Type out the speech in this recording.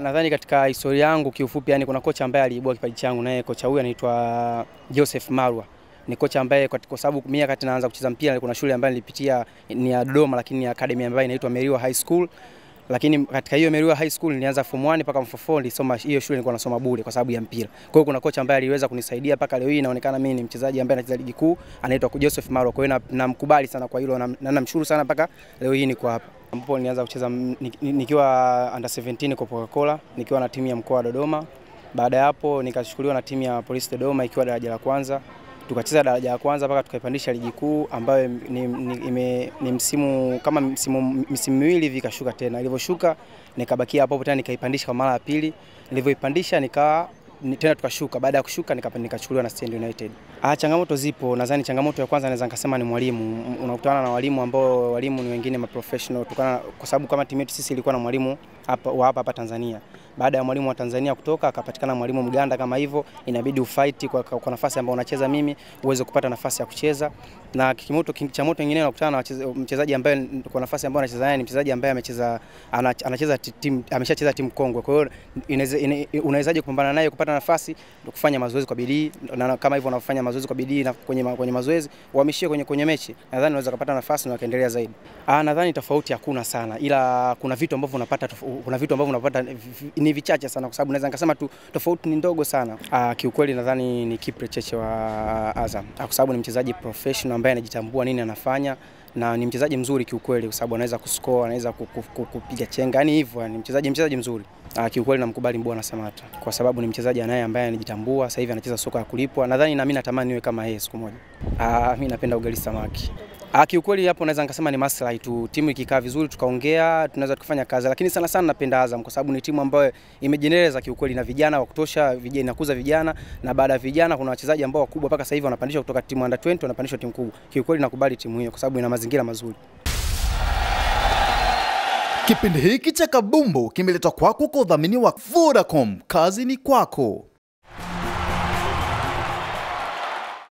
nadhani katika historia yangu kiufupi, yani kuna kocha ambaye aliibua kipaji changu, naye kocha huyu anaitwa Joseph Marwa. Ni kocha ambaye kwa kwa sababu mimi wakati naanza kucheza mpira kuna shule ambayo nilipitia ni ya Dodoma, lakini ni academy ambayo inaitwa Meriwa High School. Lakini katika hiyo Meriwa High School nilianza form 1 mpaka form 4 nilisoma hiyo shule, nilikuwa nasoma bure kwa sababu ya mpira. Kwa hiyo kuna kocha ambaye aliweza kunisaidia mpaka leo hii inaonekana mimi ni mchezaji ambaye anacheza ligi kuu, anaitwa Joseph Marwa. Kwa hiyo namkubali sana kwa hilo na namshukuru sana mpaka leo hii niko hapa ambapo nilianza kucheza nikiwa under 17 kwa Coca-Cola nikiwa na timu ya mkoa wa Dodoma. Baada ya hapo nikachukuliwa na timu ya Polisi Dodoma ikiwa daraja la kwanza, tukacheza daraja la kwanza mpaka tukaipandisha ligi kuu ambayo ni, ni, ni, ni msimu kama msimu msimu miwili hivi ikashuka tena. Ilivyoshuka nikabakia hapo hapo tena nikaipandisha kwa mara ya pili. Nilivyoipandisha nikawa tena tukashuka. Baada ya kushuka nikachukuliwa na Stand United. Ah, changamoto zipo. Nadhani changamoto ya kwanza naweza nikasema ni mwalimu. Unakutana na walimu ambao walimu ni wengine ma professional kutokana kwa sababu kama timu yetu sisi ilikuwa na mwalimu hapa wa hapa hapa Tanzania. Baada ya mwalimu wa Tanzania kutoka akapatikana mwalimu Mganda kama hivyo, inabidi ufight kwa, kwa nafasi ambayo unacheza mimi uweze kupata nafasi ya kucheza. Na kimoto changamoto nyingine unakutana na mchezaji ambaye kwa nafasi ambayo anacheza naye ni mchezaji ambaye amecheza anacheza timu ameshacheza timu kongwe. Kwa hiyo unawezaje kupambana naye kupata nafasi kufanya mazoezi kwa bidii na kama hivyo unafanya mazoezi kwa bidii na kwenye, kwenye mazoezi uhamishie kwenye, kwenye mechi, nadhani unaweza kupata nafasi na kaendelea zaidi. Ah, nadhani tofauti hakuna sana, ila kuna vitu ambavyo unapata kuna vitu ambavyo unapata ni vichache sana, kwa sababu naweza nikasema tu tofauti ni ndogo sana. Ah, kiukweli nadhani ni Kipre Cheche wa Azam, kwa sababu ni mchezaji professional ambaye anajitambua nini anafanya na ni mchezaji mzuri kiukweli, kwa sababu anaweza kuscore, anaweza kupiga chenga, yani hivyo, ni mchezaji mchezaji mzuri. Uh, kiukweli namkubali Mbwana Samata kwa sababu ni mchezaji anaye ambaye anajitambua, sasa hivi anacheza soka ya kulipwa. Nadhani na mimi natamani niwe kama yeye siku moja. Uh, mimi napenda ugali samaki. Uh, kiukweli hapo naweza nikasema ni maslahi tu. Timu ikikaa vizuri tukaongea, tunaweza tukafanya kazi, lakini sana sana napenda Azam kwa sababu ni timu ambayo imejendeleza kiukweli na vijana wa kutosha, vijana inakuza vijana na baada ya vijana kuna wachezaji ambao wakubwa mpaka sasa hivi wanapandishwa kutoka timu under 20 wanapandishwa timu kubwa. Kiukweli nakubali timu hiyo kwa sababu ina mazingira mazuri. Kipindi hiki cha Kabumbu kimeletwa kwako kwa udhamini wa Vodacom. Kazi ni kwako.